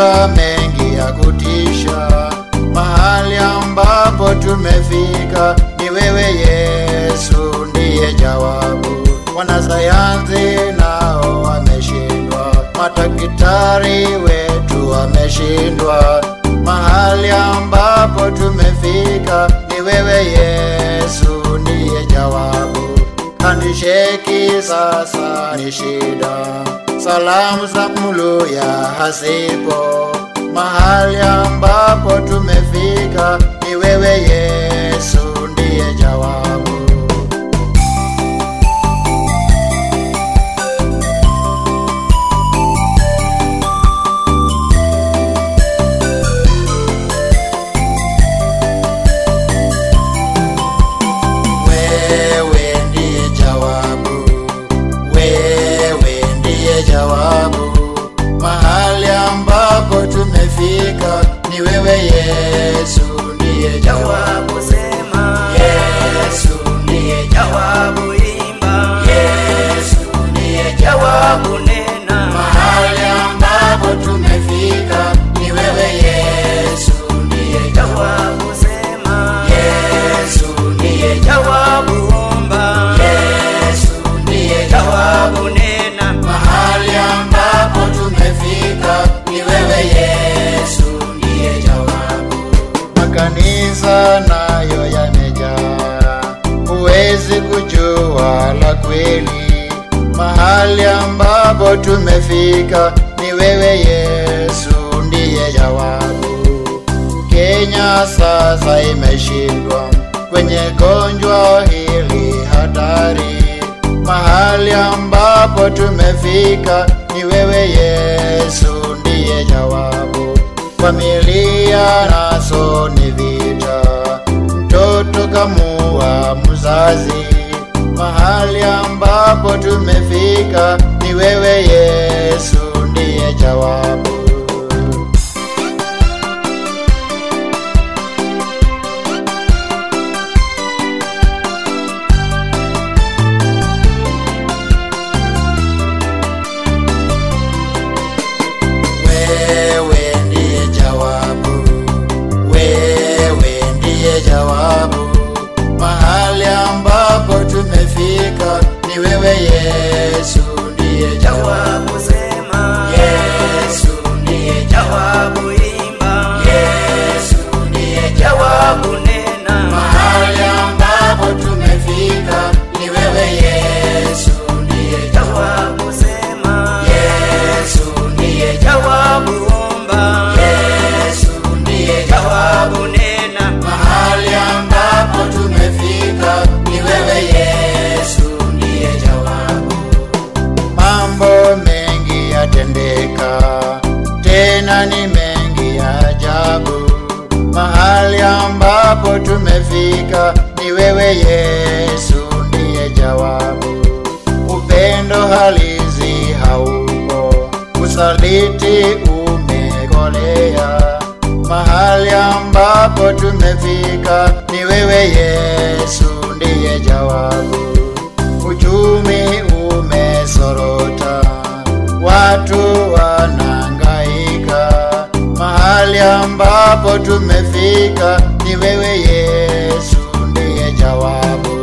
tumepitia mengi ya kutisha, mahali ambapo tumefika ni wewe Yesu ndiye jawabu. Wanasayansi nao wameshindwa, madaktari wetu wameshindwa, mahali ambapo tumefika ni wewe Yesu ndiye jawabu. Handisheki sasa ni shida, salamu za mluya hasipo, mahali ambapo tumefika ni wewe Yesu ndiye jawabu. Wewe ndiye jawabu, wewe ndiye jawabu. Mahali ambapo tumefika ni wewe Yesu ndiye jawabu. Jawabu sema, Yesu ndiye jawabu. jawabu imba, Yesu ndiye jawabu. jawabu nena, Mahali ambapo tumefika ni wewe Yesu ndiye jawabu. jawabu sema, Yesu ndiye jawabu. jawabu omba, Yesu ndiye jawabu. jawabu nena, Mahali ambapo tumefika ni wewe Yesu ndiye jawabu. Makanisa nayo yamejaa, huwezi kujua la kweli. Mahali ambapo tumefika ni wewe Yesu ndiye jawabu. Kenya sasa imeshindwa kwenye gonjwa hili hatari. Mahali ambapo tumefika ni wewe Yesu ndiye jawabu. Familia naso ni vita, mtoto kamua mzazi. Mahali ambapo tumefika ni wewe Yesu ndiye jawabu. Wewe ndiye jawabu, wewe ndiye jawabu. Mahali ambapo tumefika ni wewe Yesu ndiye jawabu. jawabu sema, Yesu ndiye jawabu. jawabu imba, Yesu ndiye jawabu. jawabu nena, Mahali ambapo tumefika ni wewe Yesu ndiye jawabu. jawabu sema, Yesu ndiye jawabu. jawabu omba, Yesu ndiye jawabu. jawabu nena, Mahali ambapo tumefika ni wewe Yesu ndiye jawabu. Mambo mengi yatendeka, tena ni mengi ya ajabu. Mahali ambapo tumefika ni wewe Yesu ndiye jawabu. Upendo halisi haupo, usaliti umekolea. Mahali ambapo tumefika ni wewe Yesu ndiye jawabu. Uchumi umesorota, watu wanangaika. Mahali ambapo tumefika ni wewe Yesu ndiye jawabu.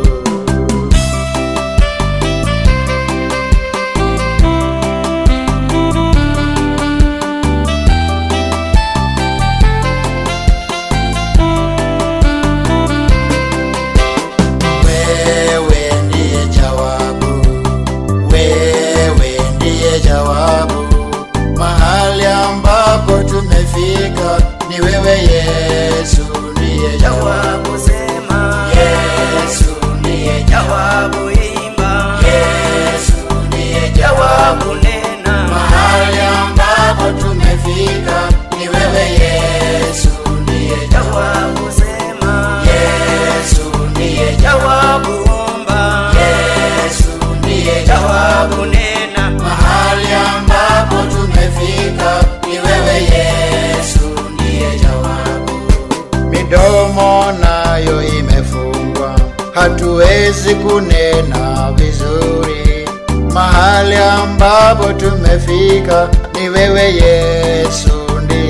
Wewe ndiye jawabu, wewe ndiye jawabu. Mahali ambapo tumefika ni wewe Yesu ndiye jawabu. jawabu sema, Yesu ndiye jawabu. jawabu imba, Yesu ndiye jawabu. jawabu nena, Mahali ambapo tumefika ni wewe Yesu ndiye jawabu. jawabu sema, Yesu ndiye jawabu omba, Yesu ndiye jawabu. jawabu nena, Mahali ambapo tumefika ni wewe Yesu ndiye jawabu. Midomo nayo imefungwa, hatuwezi kunena vizuri. Mahali ambapo tumefika ni wewe Yesu ndiye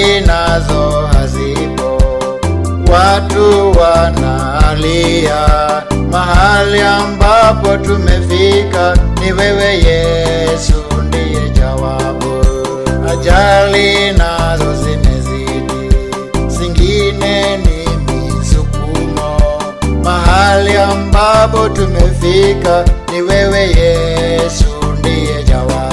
ajali nazo hazipo, watu wanalia. Mahali ambapo tumefika ni wewe Yesu, ndiye jawabu. Ajali nazo zimezidi, zingine ni misukumo. Mahali ambapo tumefika ni wewe Yesu, ndiye jawabu.